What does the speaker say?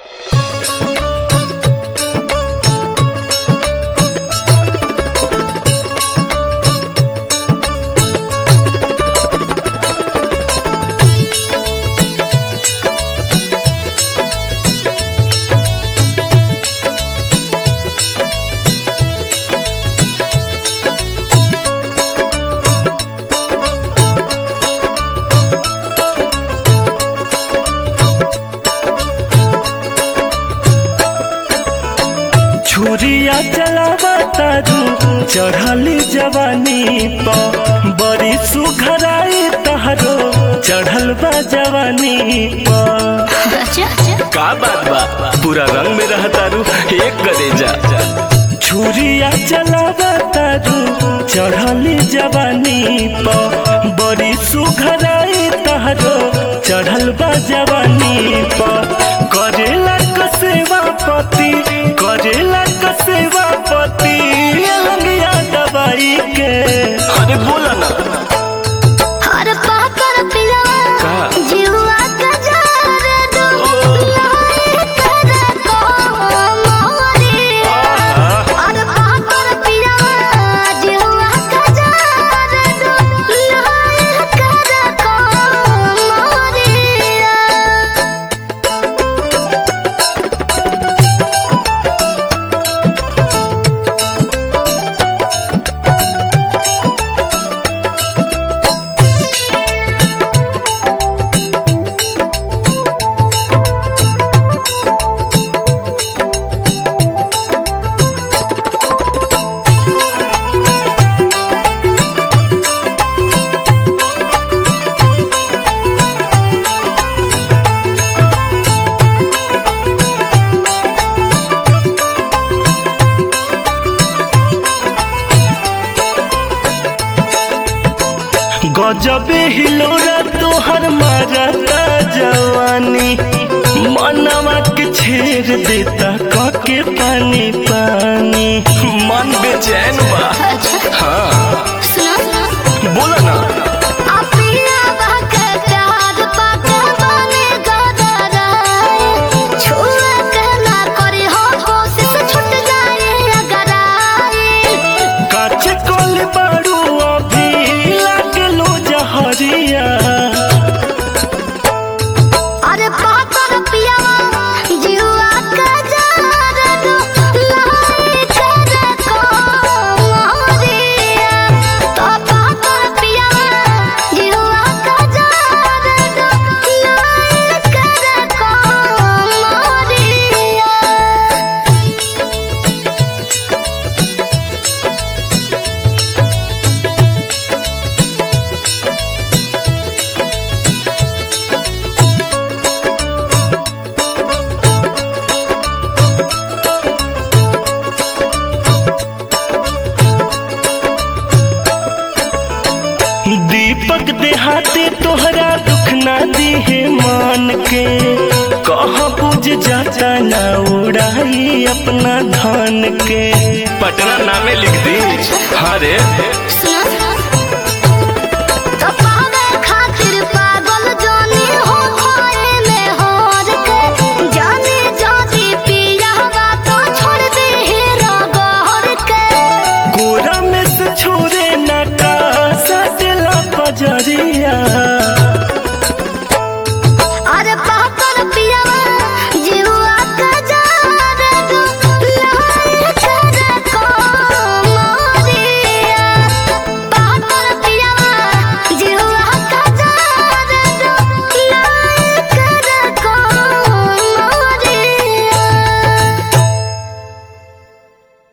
छुरिया चलावा तारू चढ़ली जवानी प बड़ी सुघराई तहरो चढ़ल बा जवानी प का बात बा पूरा रंग में रह तारू एक गदेजा छुरिया चलावा तारू चढ़ली जवानी प बड़ी सुघराई तहरो चढ़ल बा जवानी प करेला क सेवा पति करेला क सेवा पति लंगिया दवाई के अरे बोला ना हर पाकर पिलवा का? जीवा का जार दो लाई कर को मोरी हर पाकर पिलवा जीवा का जार दो लाई कर को मोरी गजबे हिलोरा तोहर मारता जवानी मनवा के छेड़ देता कके पानी पानी मन बेचैन बा हाँ सुनो बोला ना अपिया बहके प्यार पाके बने गदराए छुए के ना करी हो कोशिश छूट जाए अगर आए काचे कोल बारू अभी लागलो जहरिया अरे पाकर पिया जीवा का जार दो लाई कर को मोरिया तो पाकर पिया जीवा का जार दो लाई कर को मोरिया दीपक देहाती तोहरा दुख ना दिहे मान के कह बुझ जाता ना उड़ाई अपना धान के पटना नामे लिख दी हाँ रे सुनो